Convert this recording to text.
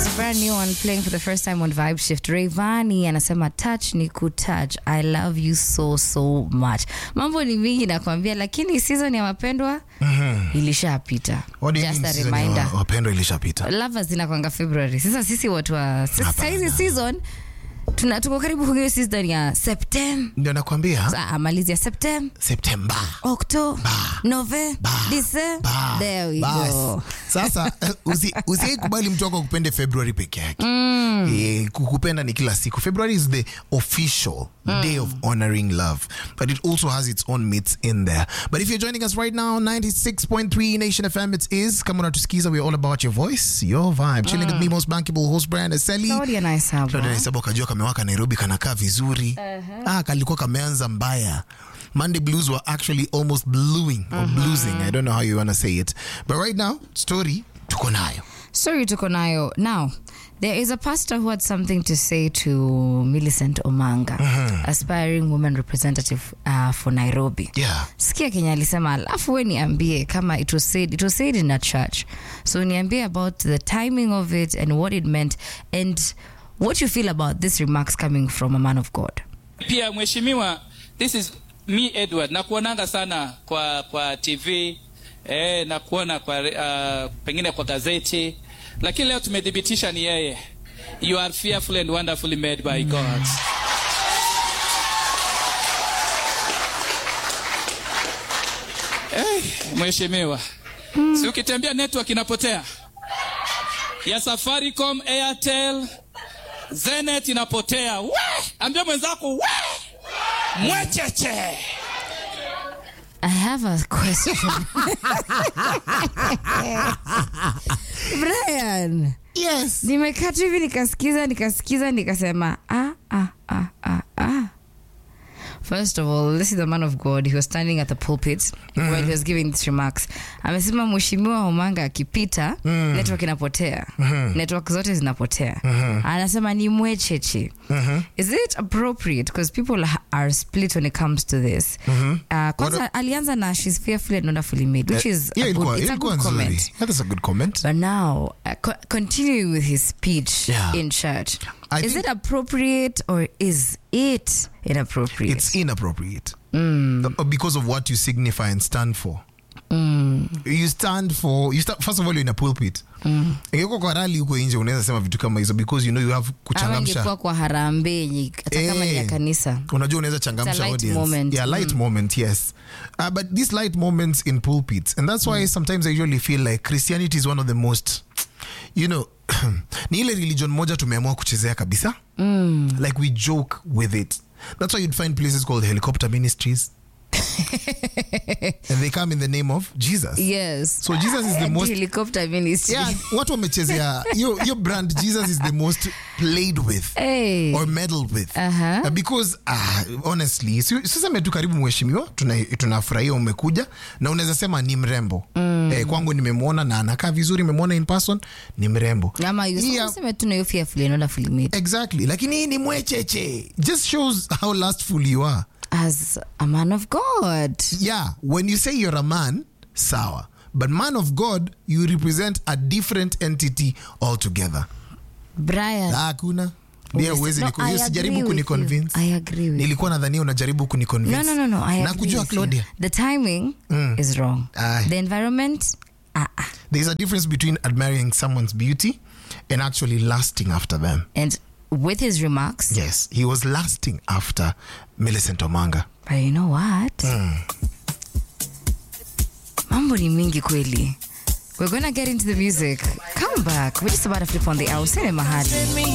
There's a brand new one playing for the first time on Vibe Shift. Rayvani anasema touch ni kutouch. I love you so so much. Mambo ni mingi nakwambia, lakini season ya mapendwa ilishapita. What do you Just mean a season ya reminder. wa- wapendwa ilishapita Lovers zinakwanga February. Sasa sisi watu wa sasa hizi season tuna tuko karibu kuingia season ya September. ndio nakwambia Sasa malizi ya September, septemba October, November, December. Ba. There we Bas. go. sasa usi, usiikubali mtu wako kupende february peke yake Eh, kukupenda ni kila siku february is the official day of honoring love but it also has its own myths in there but if you're joining us right now 96.3 nation fm it is kama unatusikiza we're all about your voice your vibe chilling with me most bankable host brand Sally Claudia na Isabel. Claudia Naisaba ukajua kamewaka Nairobi kanakaa vizuri ah, kalikuwa kameanza mbaya Monday blues were actually almost bluing or bluesing I don't know how you want to say it but right now story tuko nayo Sorry tuko nayo. Now, there is a pastor who had something to say to Millicent Omanga, aspiring woman representative uh, for Nairobi. yeah Sikia Kenya alisema, alafu we niambie kama it was said, it was said in a church. So niambie about the timing of it and what it meant and what you feel about these remarks coming from a man of God. pia mheshimiwa this is me edward nakuonanga sana kwa kwa tv eh, na kuona kwa uh, pengine kwa gazeti lakini leo tumethibitisha ni yeye you are fearful and wonderfully made by god eh, mheshimiwa si ukitembea network inapotea ya safaricom airtel zenet inapotea we ambia mwenzako we mwecheche I have a question. Brian. yes nimekaa tu hivi nikasikiza nikasikiza nikasema ah, ah, ah, ah, ah. First of all, this is the man of God. He was standing at the pulpit when he was giving these remarks. Amesema mheshimiwa Omanga akipita network inapotea. Network zote zinapotea. Anasema ni mwecheche. Is it appropriate because people ha- are split when it comes to this? Uh, kwanza alianza na she's fearfully and wonderfully made, which is yeah a ilikuwa good, it's a ilikuwa good nzuri comment. yeah, that's a good comment But now, uh, co- continuing with his speech Yeah. in church, I is think- it appropriate or is it inappropriate? it's inappropriate Uh, because of what you signify and stand for you stand for you sta- first of all you're in a pulpit ingekuwa kwa rali huko nje unaweza sema vitu kama hizo because you know you have Ama kuchangamsha ingekuwa kwa harambee yenye- hata kama ni ya Eh. kanisa. unajua unaweza It's a changamsha light audience moment. yeah light moment yes uh, but these light moments in pulpits and that's why sometimes i usually feel like christianity is one of the most you know ni ile religion moja tumeamua kuchezea kabisa like we joke with it that's why you'd find places called helicopter ministries and they come in the name of jesus Yes. So Jesus is the And most- helicopter ministry. yeah watu wamechezea your, your brand jesus is the most played with Hey. or meddled with Uh-huh. Uh, because uh, honestly si- siseme tu karibu mheshimiwa tuna- tunafurahia umekuja na unaweza sema ni mrembo eh, kwangu nimemwona na anakaa vizuri nimemwona in person ni mrembo Ama you Yeah. useme tu na hiyo fearfully and wonderfully made. exactly lakini hii ni mwecheche just shows how lustful you are As a man of God. yeah when you say you're a man sawa but man of god you represent a different entity altogether Brian. Ah, hakuna Bia Uwezi- uwezi No, niko- I hiyo agree sijaribu with kuniconvince you. I agree with you. nilikuwa nadhania unajaribu kuniconvince No, no, no, no. I na agree kujua with claudia you. The timing is wrong. Aye. The environment, ah, ah. there's a difference between admiring someone's beauty and actually lasting after them And with his remarks, yes he was lasting after millicent omanga but you know what? Mambo ni mingi kweli. We're gonna get into the music. Come back. We're just about to flip on the hour. Sene mahali.